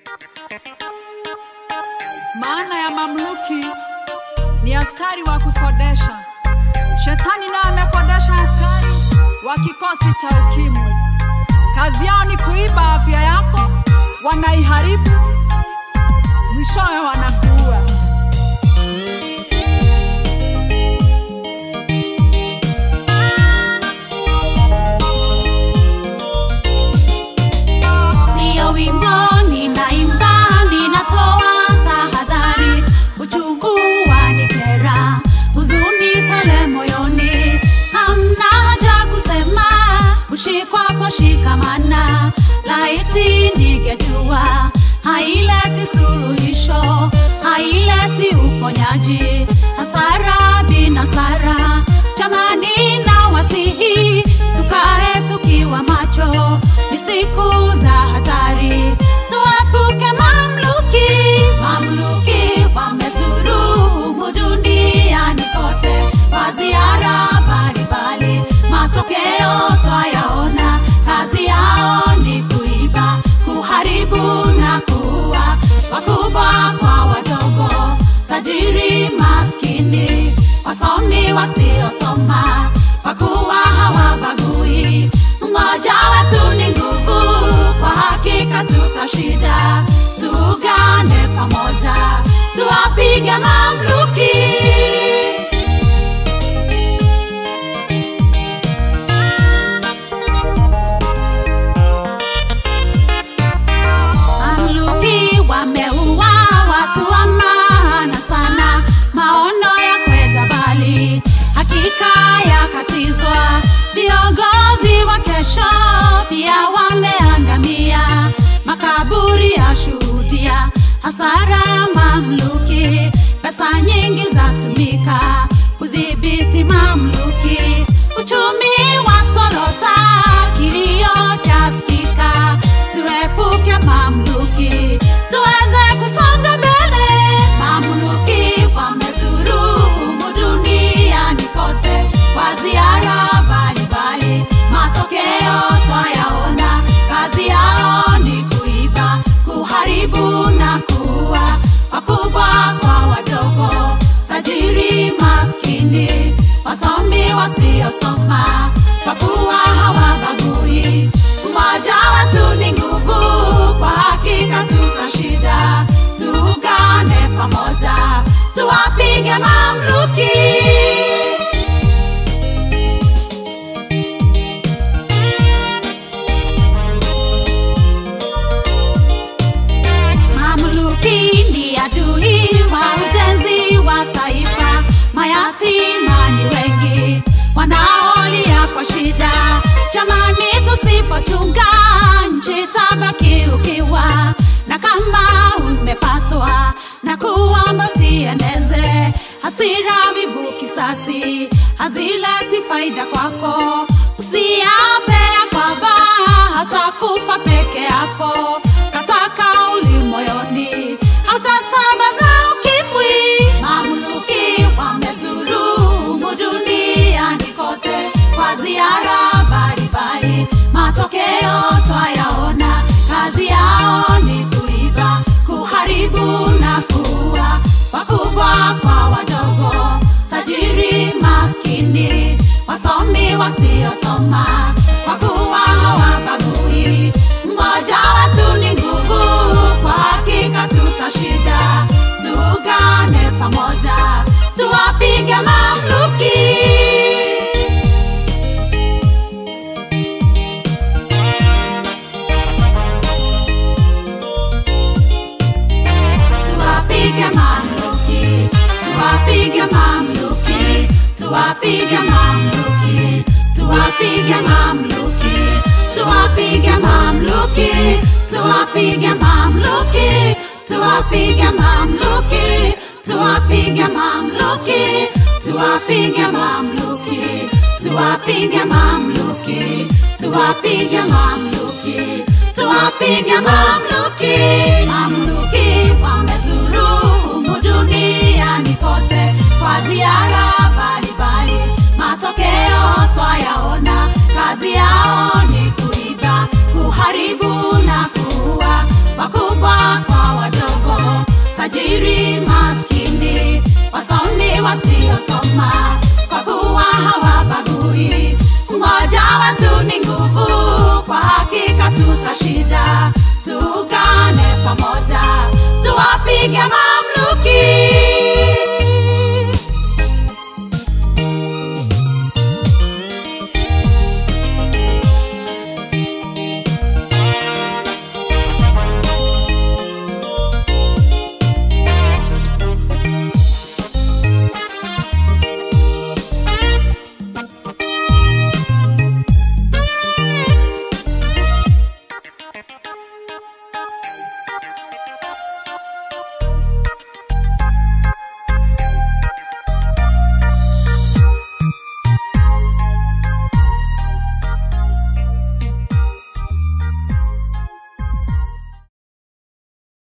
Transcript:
Maana ya mamluki ni askari wa kukodesha. Shetani naye amekodesha askari wa kikosi cha ukimwi. Kazi yao ni kuiba afya yako, wanaiharibu, mwishowe wanakuua. Sio wimbo ninaimba, ninatoa tahadhari, uchungu wanikera, huzuni tele moyoni, hamna haja kusema, ushikwapo shikamana, laiti ningejua, haileti suluhisho, haileti uponyaji, hasara binasara, jamani na wasihi, tukae tukiwa macho, ni siku za hatari, tuepuke mamluki. Mamluki wamezuru humu duniani kote, kwa ziara mbalimbali, matokeo twayaona, kazi yao ni kuiba, kuharibu na kuua, wakubwa kwa wadogo, tajiri maskini, wasomi wasiosoma, kwa kuwa hawabagui. Mmoja wetu ni nguvu, kwa hakika tutashinda. Tuungane pamoja, tuwapige mamluki. Mamluki wameua watu wa maana sana, maono ya kwenda mbali hakika yakatizwa. Viongozi wa kesho pia wameangamia, makaburi yashuhudia hasara ya mamluki. Pesa nyingi zatumika kudhibiti mamluki, uchumi wa sorota, kilio chasikika. Tuepuke mamluki, tuweze kusonga mbele. Mamluki wamezuru humu duniani kote kwa ziara mbalimbali, matokeo twayaona. Kazi yao ni kuiba, kuharibu na kuua, wakubwa kwa wadogo, tajiri maskini, wasomi wasiosoma, kwa kuwa hawabagui. Umoja wetu ni nguvu, kwa hakika tutashinda. Tuungane pamoja, tuwapige mamluki. Mamluki ni adui wa ujenzi wa taifa, mayatima ni wengi wanaolia kwa shida. Jamani, tusipochunga nchi tabaki ukiwa, na kama umepatwa na kuomba usieneze hasira, vivu, kisasi hazileti faida kwako. Usiape ya kwamba hatakufa peke yako, kata kauli moyoni, hatasambaza ukimwi. Mamluki wamezuru humu duniani kote kwa ziara mbalimbali, matokeo twayaona. Kazi yao ni kuiba, kuharibu na kuua, wakubwa kwa wadogo, tajiri maskini, wasomi wasiosoma, kwa kuwa hawabagui. Mmoja wetu ni nguvu, kwa hakika tutashinda. Tuungane pamoja, tuwapige mamluki. Tuwapige mamluki, tuwapige mamluki, tuwapige mamluki, tuwapige mamluki, tuwapige mamluki, tuwapige mamluki, tuwapige mamluki, tuwapige mamluki, tuwapige mamluki, tuwapige mamluki, tuwapige mamluki, tuwapige mamluki. Mamluki wamezuru humu duniani kote kwa ziara mbalimbali, matokeo twayaona. Kazi yao ni kuiba, kuharibu na kuua, wakubwa tajiri maskini, wasomi wasiosoma, kwa kuwa hawabagui. Umoja wetu ni nguvu, kwa hakika tutashinda.